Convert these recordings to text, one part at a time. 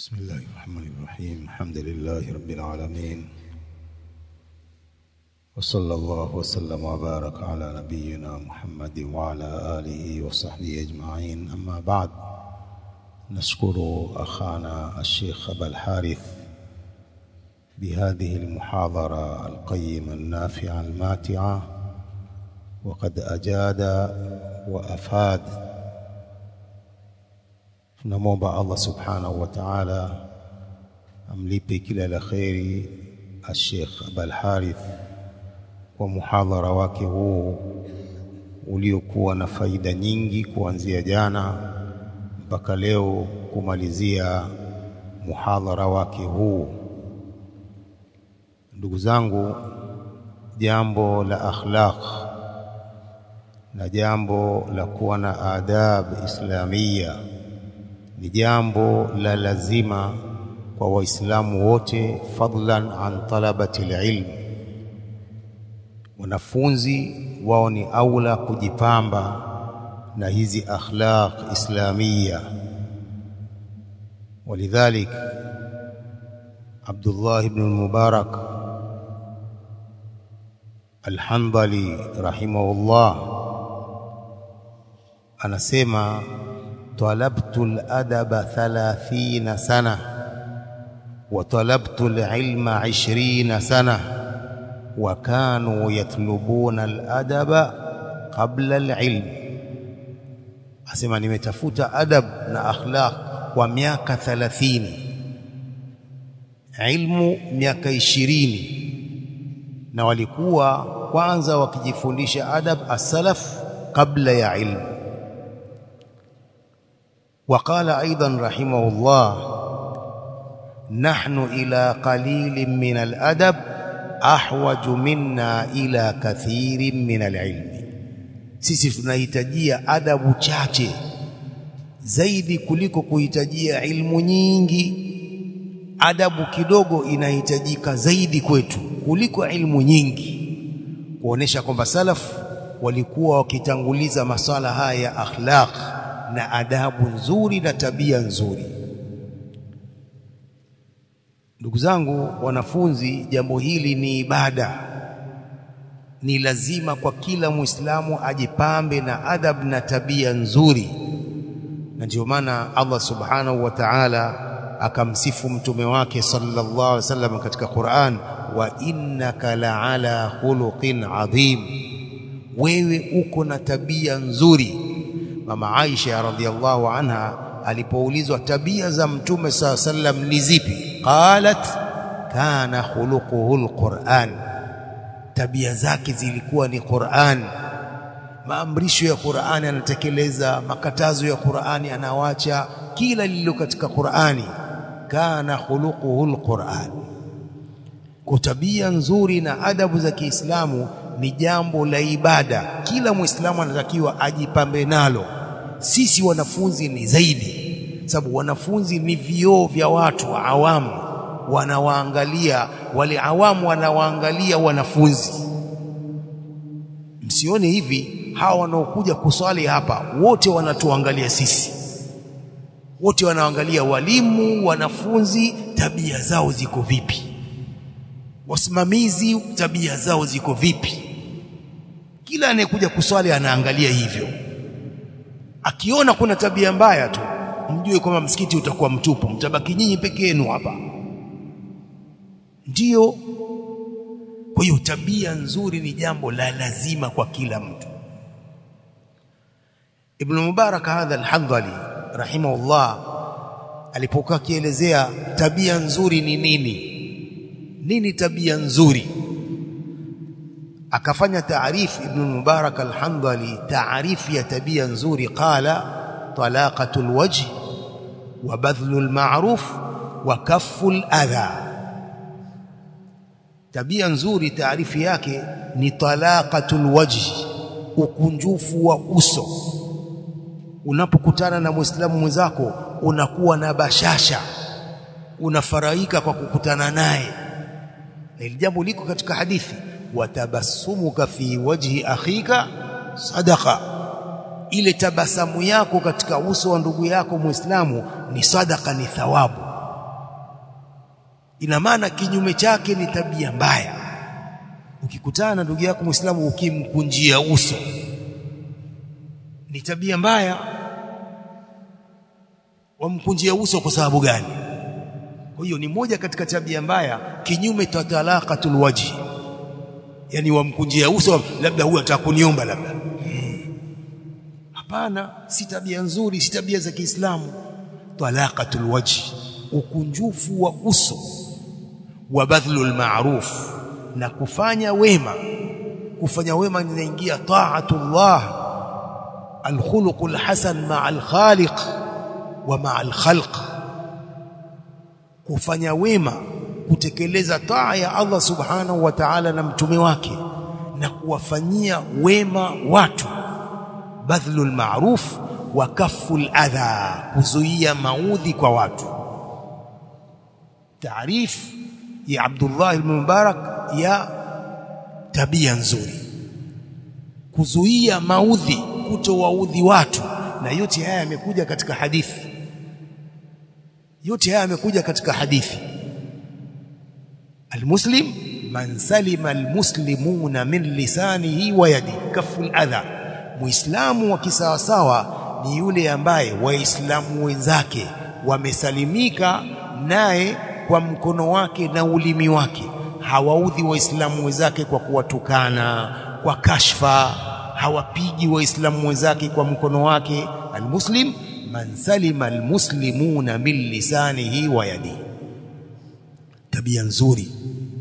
بسم الله الرحمن الرحيم الحمد لله رب العالمين وصلى الله وسلم وبارك على نبينا محمد وعلى آله وصحبه أجمعين أما بعد نشكر أخانا الشيخ أبا الحارث بهذه المحاضرة القيمة النافعة الماتعة وقد أجاد وأفاد tunamwomba Allah subhanahu wa ta'ala amlipe kila la kheri Sheikh Abul Harith kwa muhadhara wake huu uliokuwa na faida nyingi kuanzia jana mpaka leo kumalizia muhadhara wake huu. Ndugu zangu, jambo la akhlaq na jambo la kuwa na adab islamia ni jambo la lazima kwa waislamu wote fadlan an talabati ilm wanafunzi wao ni aula kujipamba na hizi akhlaq islamia ولذلك عبد الله بن المبارك الحنظلي رحمه الله anasema طلبت الأدب ثلاثين سنة وطلبت العلم عشرين سنة وكانوا يطلبون الأدب قبل العلم أسمع nimetafuta adab na akhlaq kwa miaka 30 ilmu miaka 20 na walikuwa kwanza wakijifundisha adab as-salaf kabla ya ilmu وقال أيضا رحمه الله نحن إلى قليل من الأدب أحوج منا إلى كثير من العلم sisi tunahitajia adabu chache zaidi kuliko kuhitajia ilmu nyingi adabu kidogo inahitajika zaidi kwetu kuliko ilmu nyingi kuonesha kwamba salaf walikuwa wakitanguliza maswala haya ya akhlaq na adabu nzuri na tabia nzuri. Ndugu zangu wanafunzi, jambo hili ni ibada, ni lazima kwa kila Muislamu ajipambe na adab na tabia nzuri, na ndio maana Allah subhanahu wa ta'ala akamsifu mtume wake sallallahu alaihi wasallam katika Qur'an, wa innaka la'ala khuluqin adhim, wewe uko na tabia nzuri Mama Aisha radhiallahu anha alipoulizwa tabia za Mtume saa sallam ni zipi, qalat kana khuluquhu alquran, tabia zake zilikuwa ni Qur'an. Maamrisho ya Qur'ani anatekeleza, makatazo ya Qur'ani anawacha, kila lililo katika Qur'ani. Kana khuluquhu alquran. Kwa tabia nzuri na adabu za Kiislamu ni jambo la ibada, kila Muislamu anatakiwa ajipambe nalo. Sisi wanafunzi ni zaidi, sababu wanafunzi ni vioo vya watu wa awamu, wanawaangalia wale awamu, wanawaangalia wanafunzi. Msione hivi, hawa wanaokuja kuswali hapa wote wanatuangalia sisi, wote wanaangalia walimu, wanafunzi, tabia zao ziko vipi, wasimamizi, tabia zao ziko vipi kila anayekuja kuswali anaangalia hivyo. Akiona kuna tabia mbaya tu, mjue kwamba msikiti utakuwa mtupu, mtabaki nyinyi peke yenu hapa. Ndiyo. Kwa hiyo tabia nzuri ni jambo la lazima kwa kila mtu. Ibn Mubarak hadha al-Handhali rahimahullah alipokuwa akielezea tabia nzuri ni nini, nini tabia nzuri akafanya taarifu Ibn Mubarak al-Handali taarifu ya tabia nzuri, qala talaqatul wajh wa badhlul ma'ruf wa kafful adha. Tabia nzuri taarifu yake ni talaqatul wajh, ukunjufu wa uso. Unapokutana na Muislamu mwenzako unakuwa na bashasha, unafurahika kwa kukutana naye, na ili jambo liko katika hadithi watabassumuka fi wajhi akhika sadaqa, ile tabasamu yako katika uso wa ndugu yako Muislamu ni sadaka, ni thawabu. ina maana kinyume chake ni tabia mbaya ukikutana na ndugu yako Muislamu ukimkunjia uso ni tabia mbaya wamkunjia uso kwa sababu gani kwa hiyo ni moja katika tabia mbaya kinyume cha talaqatul wajhi yani wamkunjia uso labda huyu atakuniomba labda hapana hmm. si tabia nzuri si tabia za Kiislamu talaqatul wajhi ukunjufu wa uso wa badhlul ma'ruf na kufanya wema kufanya wema inaingia taatullah alkhuluqul hasan ma'al khaliq wa ma'al khalq kufanya wema kutekeleza taa ya Allah subhanahu wa ta'ala na mtume wake na kuwafanyia wema watu badhlul ma'ruf wa kafful adha kuzuia maudhi kwa watu taarif ya Abdullah ibn Mubarak ya tabia nzuri kuzuia maudhi kutowaudhi watu na yote haya yamekuja katika hadithi yote haya yamekuja katika hadithi almuslim man salima almuslimuna min lisanihi wa yadi kaful adha muislamu wa kisawasawa ni yule ambaye waislamu wenzake wamesalimika naye kwa mkono wake na ulimi wake hawaudhi waislamu wenzake kwa kuwatukana kwa kashfa hawapigi waislamu wenzake kwa mkono wake almuslim man salima almuslimuna min lisanihi wa yadihi tabia nzuri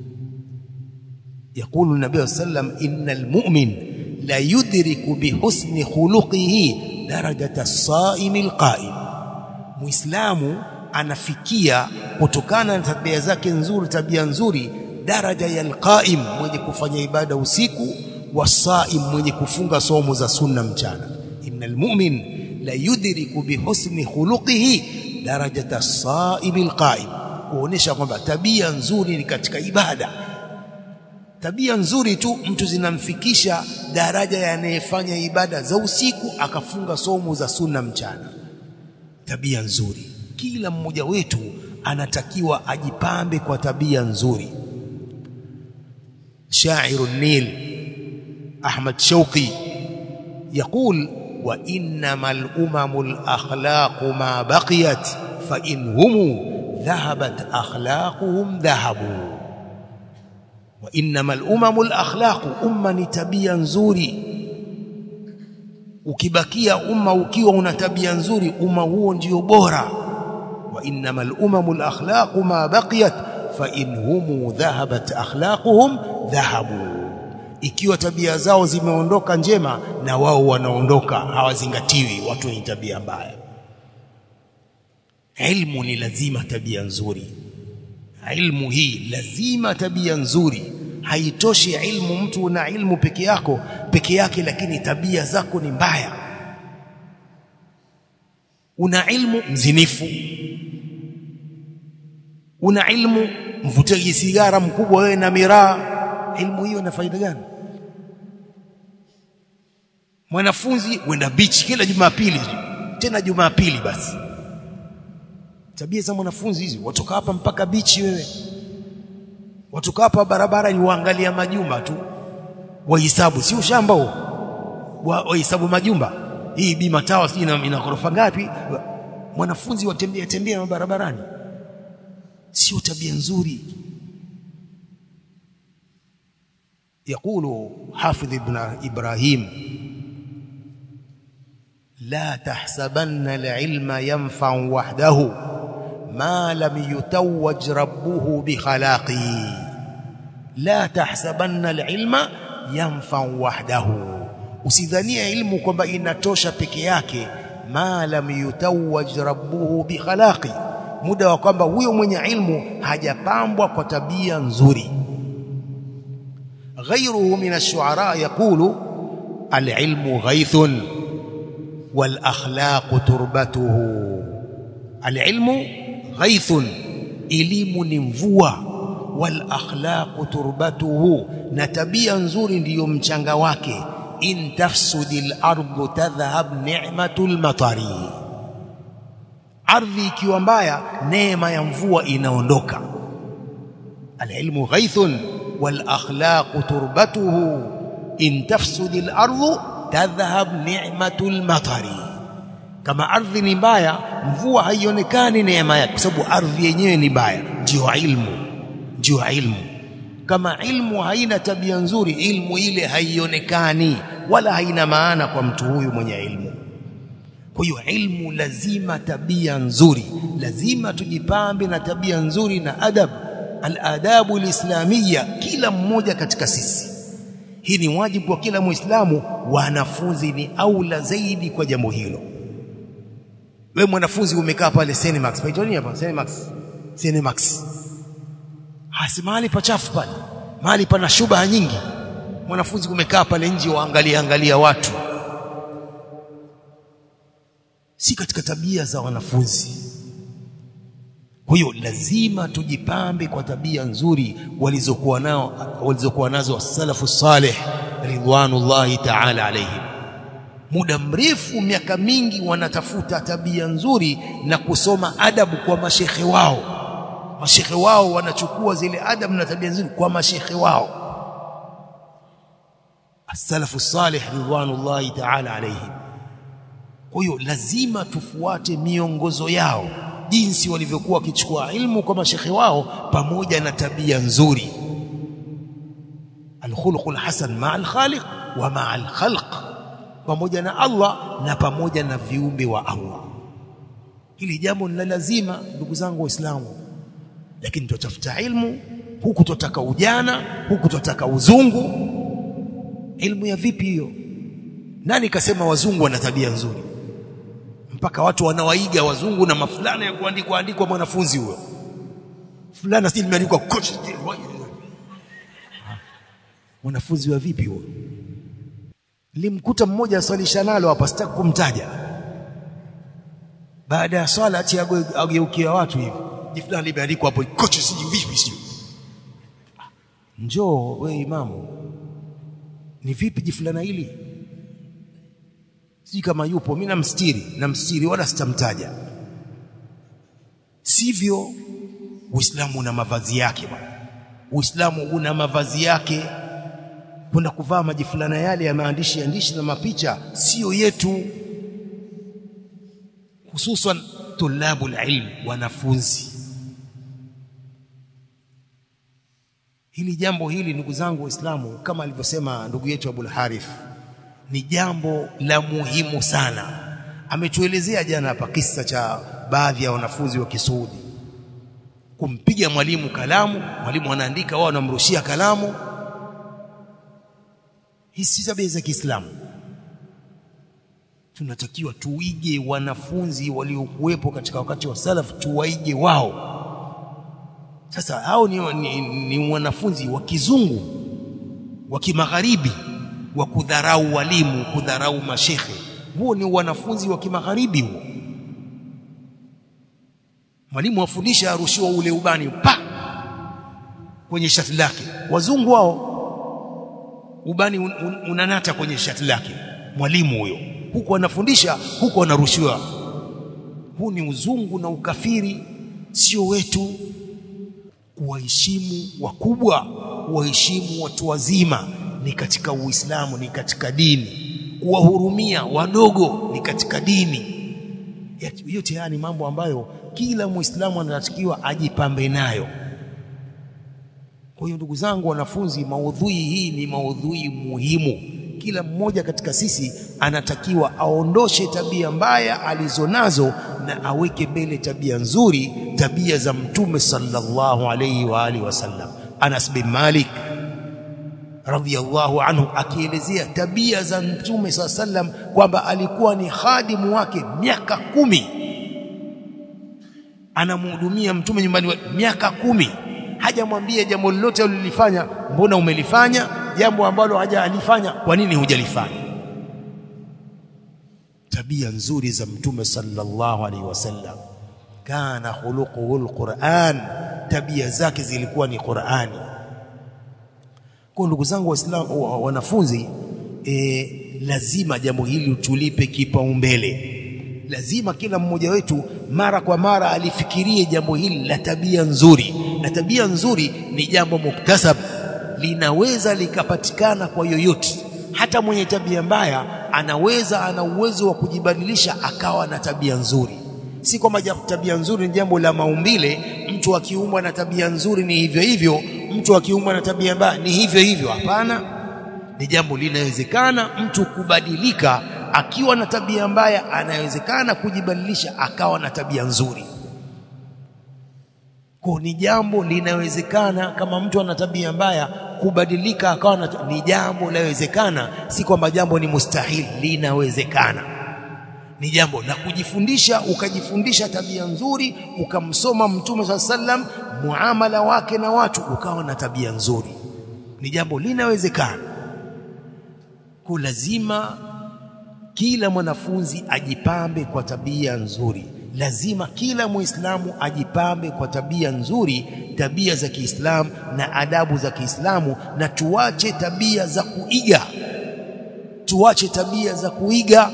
يقول النبي صلى الله عليه وسلم إن المؤمن لا يدرك بحسن خلقه درجة الصائم القائم muislamu anafikia kutokana na tabia zake nzuri tabia nzuri daraja ya alqaim mwenye kufanya ibada usiku wasaim mwenye kufunga somo za sunna mchana innal mu'min la yudriku bihusni khuluqihi darajata as-saim alqaim kuonesha kwamba tabia nzuri ni katika ibada tabia nzuri tu mtu zinamfikisha daraja ya anayefanya ibada za usiku akafunga somo za sunna mchana tabia nzuri kila mmoja wetu anatakiwa ajipambe kwa tabia nzuri شاعر النيل أحمد شوقي يقول وإنما الأمم الأخلاق ما بقيت فإن هم ذهبت أخلاقهم ذهبوا وإنما الأمم الأخلاق أمة tabia nzuri ukibakia umma ukiwa una tabia nzuri umma huo ndio bora wa innamal umamul akhlaqu ma baqiyat fa in hum dhahabat akhlaquhum dhahabu ikiwa tabia zao zimeondoka njema na wao wanaondoka hawazingatiwi watu wenye tabia mbaya ilmu ni lazima tabia nzuri ilmu hii lazima tabia nzuri haitoshi ilmu mtu una ilmu peke yako peke yake lakini tabia zako ni mbaya una ilmu mzinifu una ilmu mvutaji sigara mkubwa wewe na miraa ilmu hiyo ina faida gani mwanafunzi wenda beach kila jumapili tena jumapili basi tabia za mwanafunzi hizi watoka hapa mpaka beach wewe watoka hapa barabara ni waangalia majumba tu wahesabu si ushamba huo wahesabu majumba hii bima tawa si ina, ina ghorofa ngapi mwanafunzi watembea tembea barabarani sio tabia nzuri يقول حافظ ابن إبراهيم لا تحسبن العلم ينفع وحده ما لم يتوج ربه بخلاقه لا تحسبن العلم ينفع وحده usidhania ilmu kwamba inatosha peke yake ma lam yutawaj rabbuhu bikhalaqi muda wa kwamba huyo mwenye ilmu hajapambwa kwa tabia nzuri غيره من الشعراء يقول العلم غيث والأخلاق تربته العلم غيث elimu ni mvua wal akhlaqu turbatuhu na tabia nzuri ndiyo mchanga wake in tafsudil ardu tadhhab ni'matul matari ardhi ikiwa mbaya neema ya mvua inaondoka alilmu ghaithun wal akhlaqu turbatuhu in tafsud al ardu tadhhab ni'matul matari kama ardhi ni mbaya mvua haionekani neema yake kwa sababu ardhi yenyewe ni mbaya ndio ilmu ndio ilmu kama ilmu haina tabia nzuri ilmu ile haionekani wala haina maana kwa mtu huyu mwenye ilmu kwa hiyo ilmu lazima tabia nzuri lazima tujipambe na tabia nzuri na adab al-adabu al-islamiyya kila mmoja katika sisi hii ni wajibu kwa kila muislamu wanafunzi ni aula zaidi kwa jambo hilo wewe mwanafunzi umekaa pale Cinemax paitoni hapa Cinemax Cinemax hasi mahali pachafu pale mahali pana shubaha nyingi mwanafunzi umekaa pale nje waangalia angalia watu si katika tabia za wanafunzi kwa hiyo lazima tujipambe kwa tabia nzuri walizokuwa nao walizokuwa nazo salafu salih ridwanullahi ta'ala alayhim muda mrefu miaka mingi wanatafuta tabia nzuri na kusoma adabu kwa mashekhe wao mashekhe wao wanachukua zile adabu na tabia nzuri kwa mashekhe wao as-salafu salih ridwanullahi ta'ala alayhim kwa hiyo lazima tufuate miongozo yao jinsi walivyokuwa wakichukua ilmu kwa mashekhe wao pamoja na tabia nzuri alkhuluqul hasan ma'a alkhaliq wa ma'a alkhalq pamoja na Allah na pamoja na viumbe wa Allah hili jambo ni lazima ndugu zangu waislamu lakini tutafuta ilmu huku tutaka ujana huku tutaka uzungu ilmu ya vipi hiyo nani kasema wazungu wana tabia nzuri mpaka watu wanawaiga wazungu na mafulana ya kuandikwa andikwa mwanafunzi huyo fulana si limeandikwa coach mwanafunzi wa vipi huyo limkuta mmoja aswalisha nalo hapa sitaki kumtaja baada ya swala ati ageukia watu hivi jifulana limeandikwa hapo coach si vipi si njoo we imamu ni vipi jifulana hili sijui kama yupo mimi namstiri namstiri wala sitamtaja sivyo uislamu una mavazi yake bwana uislamu una mavazi yake kwenda kuvaa majifulana yale ya maandishi andishi na mapicha sio yetu hususan tulabul ilm wanafunzi hili jambo hili ndugu zangu waislamu kama alivyosema ndugu yetu Abul Harith ni jambo la muhimu sana ametuelezea jana hapa kisa cha baadhi ya wanafunzi wa Kisuudi kumpiga mwalimu kalamu mwalimu anaandika wao wanamrushia kalamu hizi tabia za Kiislamu tunatakiwa tuige wanafunzi waliokuwepo katika wakati wa salaf tuwaige wao sasa hao ni, ni, ni wanafunzi wa kizungu wa kimagharibi wa kudharau walimu kudharau mashekhe huo ni wanafunzi wa kimagharibi huo mwalimu afundisha arushiwa ule ubani pa kwenye shati lake wazungu wao ubani un, un, unanata kwenye shati lake mwalimu huyo huko anafundisha huko anarushiwa huu ni uzungu na ukafiri sio wetu kuwaheshimu wakubwa kuwaheshimu watu wazima ni katika Uislamu ni katika dini kuwahurumia wadogo ni katika dini yote haya ni mambo ambayo kila Muislamu anatakiwa ajipambe nayo kwa hiyo ndugu zangu wanafunzi maudhui hii ni maudhui muhimu kila mmoja katika sisi anatakiwa aondoshe tabia mbaya alizonazo na aweke mbele tabia nzuri tabia za mtume sallallahu alayhi wa alihi wasallam Anas bin Malik radhiyallahu anhu akielezea tabia za mtume sallam kwamba alikuwa ni khadimu wake miaka kumi anamhudumia mtume nyumbani miaka kumi hajamwambia jambo lolote ulilifanya mbona umelifanya jambo ambalo hajalifanya kwa nini hujalifanya tabia nzuri za mtume sallallahu alaihi wasallam kana khuluquhu alquran tabia zake zilikuwa ni Qur'ani kwa ndugu zangu waislamu wanafunzi e, lazima jambo hili tulipe kipaumbele lazima kila mmoja wetu mara kwa mara alifikirie jambo hili la tabia nzuri na tabia nzuri ni jambo muktasab linaweza likapatikana kwa yoyote hata mwenye tabia mbaya anaweza ana uwezo wa kujibadilisha akawa na tabia nzuri si kwamba tabia nzuri ni jambo la maumbile mtu akiumbwa na tabia nzuri ni hivyo hivyo mtu akiumbwa na tabia mbaya ni hivyo hivyo hapana ni jambo linawezekana mtu kubadilika akiwa na tabia mbaya anawezekana kujibadilisha akawa na tabia nzuri kwa ni jambo linawezekana kama mtu ana tabia mbaya kubadilika akawa na ni jambo linawezekana si kwamba jambo ni mustahili linawezekana ni jambo la kujifundisha ukajifundisha tabia nzuri ukamsoma mtume swalla sallam muamala wake na watu ukawa na tabia nzuri ni jambo linawezekana kwa lazima kila mwanafunzi ajipambe kwa tabia nzuri lazima kila muislamu ajipambe kwa tabia nzuri tabia za Kiislamu na adabu za Kiislamu na tuache tabia za kuiga tuache tabia za kuiga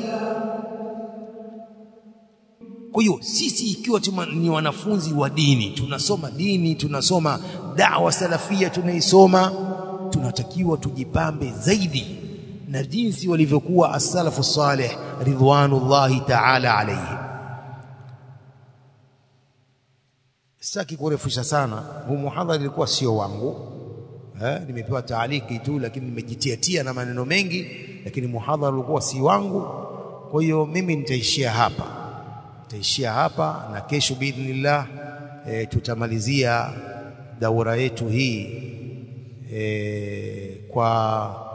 kwa hiyo sisi ikiwa tuma, ni wanafunzi wa dini tunasoma dini tunasoma da'wa salafia tunaisoma tunatakiwa tujipambe zaidi na jinsi walivyokuwa as-salafu salih ridwanullahi ta'ala alayhi sitaki kurefusha sana huu muhadhara ilikuwa sio wangu eh nimepewa taaliki tu lakini nimejitiatia na maneno mengi lakini muhadhara ulikuwa si wangu kwa hiyo mimi nitaishia hapa nitaishia hapa na kesho biidhnillah e, tutamalizia daura yetu hii e, kwa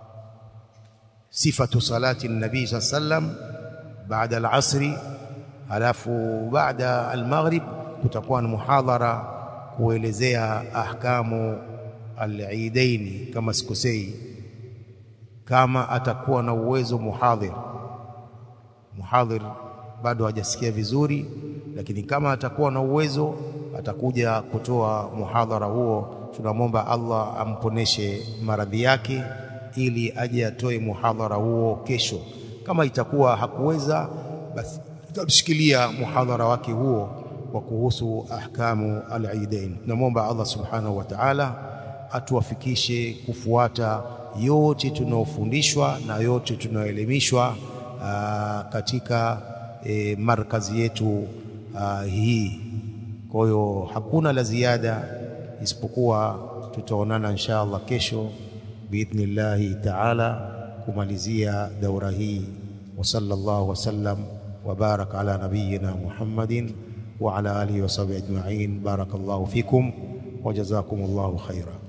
sifatu salati nabii sallam baada al-asri alafu baada al-maghrib kutakuwa na muhadhara kuelezea ahkamu al-eidaini kama sikosei kama atakuwa na uwezo muhadhir muhadhir bado hajasikia vizuri lakini kama atakuwa na uwezo atakuja kutoa muhadhara huo tunamwomba Allah amponeshe maradhi yake ili aje atoe muhadhara huo kesho kama itakuwa hakuweza basi tutamshikilia muhadhara wake huo wa kuhusu ahkamu al-eidain tunamwomba Allah subhanahu wa ta'ala atuwafikishe kufuata yote tunaofundishwa na yote tunaoelimishwa katika e, markazi yetu aa, hii kwa hiyo hakuna la ziada isipokuwa tutaonana insha Allah kesho biidhnillahi taala kumalizia daura hii wa sallallahu wasallam wa baraka ala nabiyyina Muhammadin wa ala alihi wa sahbihi ajma'in barakallahu fikum wa jazakumullahu khaira